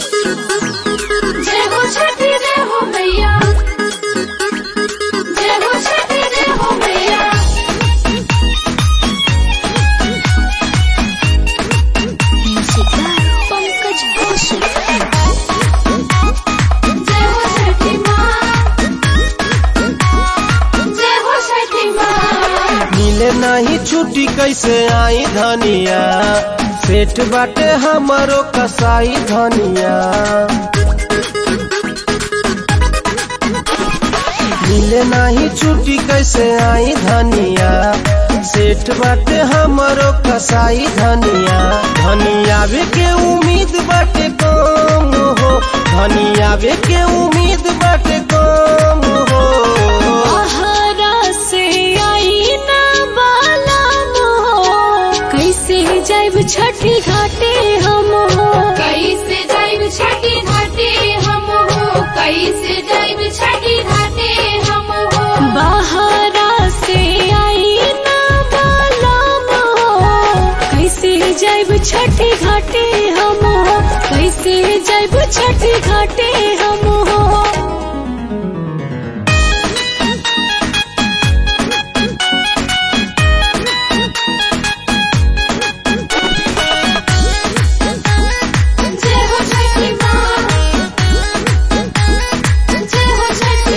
जय हो छठी जय हो मैया जय हो छठी जय हो मैया Music by Pankaj Kaushik. जय हो छठी माँ जय हो छठी माँ मिले नहीं छुट्टी कैसे आई धनिया सेठ बाटे हमारो कसाई धनिया मिले नहीं छुट्टी कैसे आई धनिया सेठ बाटे हमारो कसाई धनिया धनिया वे के उम्मीद बाटे कम हो धनिया वे के उम्मीद बाटे कम हो आहारा से आई ना बाला मोह कैसे जाइब छठी घाटे हम हो कैसे जाइब छठी घाटे हम हो कैसे जाइब छठी घाटे हम हो बाहरा से आई ना बाला मोह कैसे जाइब छठी घाटे हम हो कैसे जाइब छठी घाटे हम हो जय हो छठी माँ जय हो छठी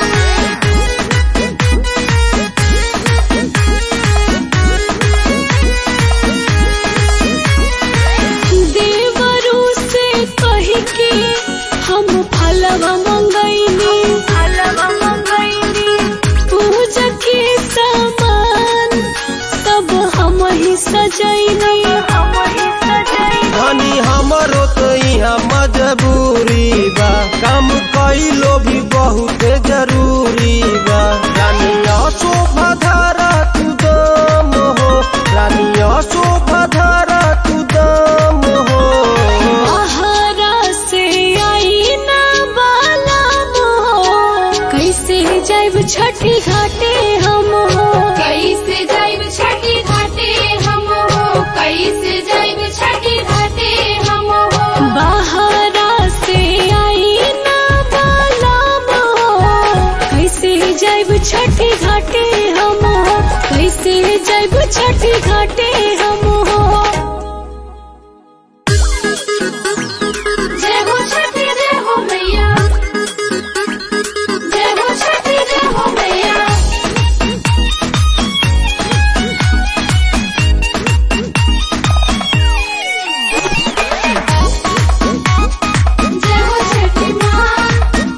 देवरू से कह के हम फलवा मंगैनी फलवा मंगैनी पूजा के सामान सब हम ही सजैनी हम ही सजैनी धनी हमरो तो यहाँ मजबूरी बा काम कैलो भी बहुत जरूरी बा रानिया शोभा धारा तू दम हो रानिया शोभा धारा तू दम हो आहारा से आई ना बाला मोह कैसे जाइब छठी घाटे हम हो कैसे जाइब छठी घाटे हम हो कैसे जाइब छठी घाटे हम हो बाहरा से आई ना बाला मोह कैसे जाइब छठी घाटे हम हो कैसे जाइब छठी घाटे हम हो जय हो छठी जय हो मैया जय हो छठी जय हो मैया जय हो छठी माँ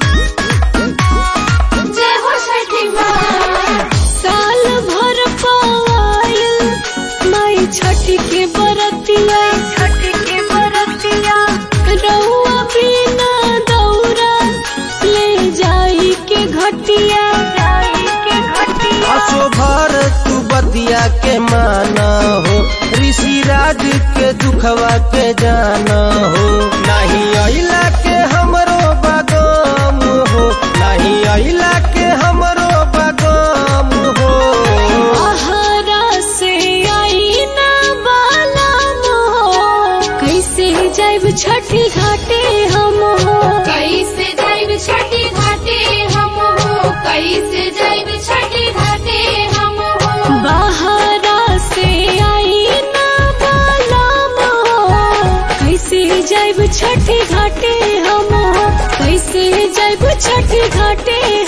जय हो छठी माँ साल भर पायल माई छठी के बरतिया छठी के बरतिया रउआ बिना दौरा ले जाई के घटिया जाई के घटिया असो भर तू बतिया के माना हो ऋषि राज के दुखवा के जाना हो नहीं अइला के हमरो बागाम हो नहीं अइला के हमरो बागाम हो आहारा से आई ना बाला मोह कैसे जाइब छठी घाटे हम हो कैसे जाइब छठी घाटे हम हो कैसे जाइब छठी घाटे हम हो बाहरा से आई ना बाला मोह कैसे जाइब छठी घाटे हम हो कैसे जाइब छठी घाटे